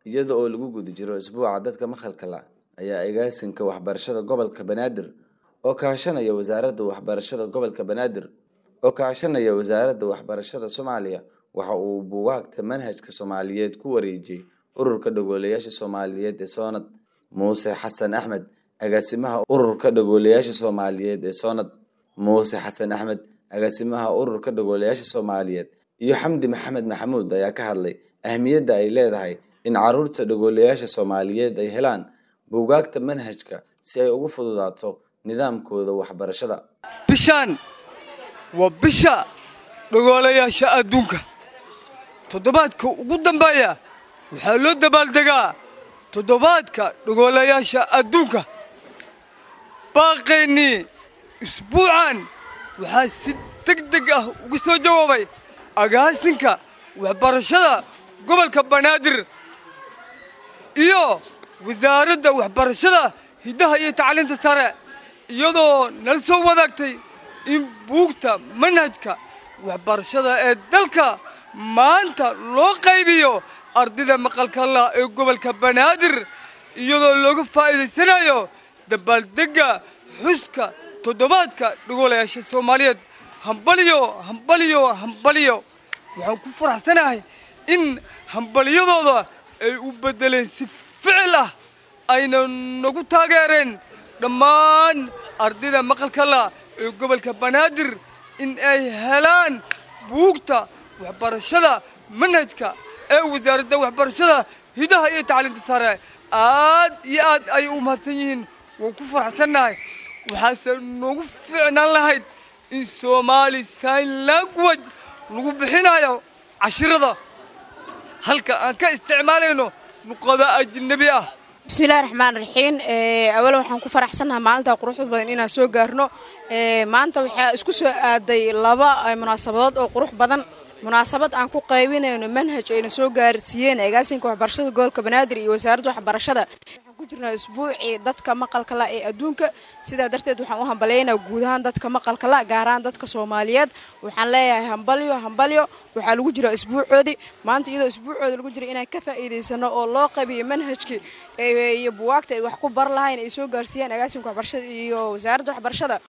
iyada oo lagu guda jiro isbuuca dadka maqalka la ayaa agaasinka waxbarashada gobolka banaadir oo kaashanaya wasaaradda waxbarashada gobolka banaadir oo kaashanaya wasaaradda waxbarashada soomaaliya waxa uu buugaagta manhajka soomaaliyeed ku wareejiyey ururka dhagoolayaasha soomaaliyeed ee soonad muuse xasan axmed agaasimaha ururka dhagoolayaasha soomaaliyeed ee soonad muuse xasan axmed agaasimaha ururka dhagoolayaasha soomaaliyeed iyo xamdi maxamed maxamuud ayaa ka hadlay ahmiyadda ay leedahay in caruurta dhagoolayaasha soomaaliyeed ay helaan buugaagta manhajka si ay ugu fududaato nidaamkooda waxbarashada bishaan waa bisha dhagoolayaasha adduunka toddobaadka ugu dambeeya waxaa loo dabaaldegaa toddobaadka dhagoolayaasha adduunka baaqaynii isbuucan waxaa si deg deg ah uga soo jawaabay agaasinka waxbarashada gobolka banaadir iyo wasaaradda waxbarashada hiddaha iyo tacliinta sare iyadoo nala soo wadaagtay in buugta manhajka waxbarashada ee dalka maanta loo qaybiyo ardayda maqalkala ee gobolka banaadir iyadoo looga faa'iidaysanayo dabaaldegga xuska toddobaadka dhagoolayaasha soomaaliyeed hambalyo hambalyo hambalyo waxaan ku faraxsanahay in hambalyadooda ay u beddeleen si ficil ah ayna nagu taageereen dhammaan ardayda maqalkala ee gobolka banaadir in ay helaan buugta waxbarashada manhajka ee wasaaradda waxbarashada hidaha iyo tacliinta sare aad iyo aad ayay u mahadsan yihiin waan ku faraxsannahay waxaase noogu fiicnaan lahayd in soomaali sign language lagu bixinayo cashirada halka aan ka isticmaalayno luqada ajnabi ah bismillahi raxmaan raxiim awal waxaan ku faraxsannahay maalinta quruxda badan inaan soo gaarno maanta waxaa isku soo aaday laba munaasabadood oo qurux badan munaasabad aan ku qaybinayno manhaj ayna soo gaarsiiyeen agaasinka waxbarashada gobolka banaadir iyo wasaaradda waxbarashada waxaan ku jirnaa isbuucii dadka maqalka la ee adduunka sidaa darteed waxaan u hambalaynaa guud ahaan dadka maqalka la gaar ahaan dadka soomaaliyeed waxaan leeyahay hambalyo hambalyo waxaa lagu jira isbuucoodii maanta iyadoo isbuucooda lagu jira inaan ka faa'iidaysano oo loo qabiyo manhajkii iyo buwaagta ay wax ku bar lahayn ay soo gaarsiiyeen agaasinka waxbarashada iyo wasaaradda waxbarashada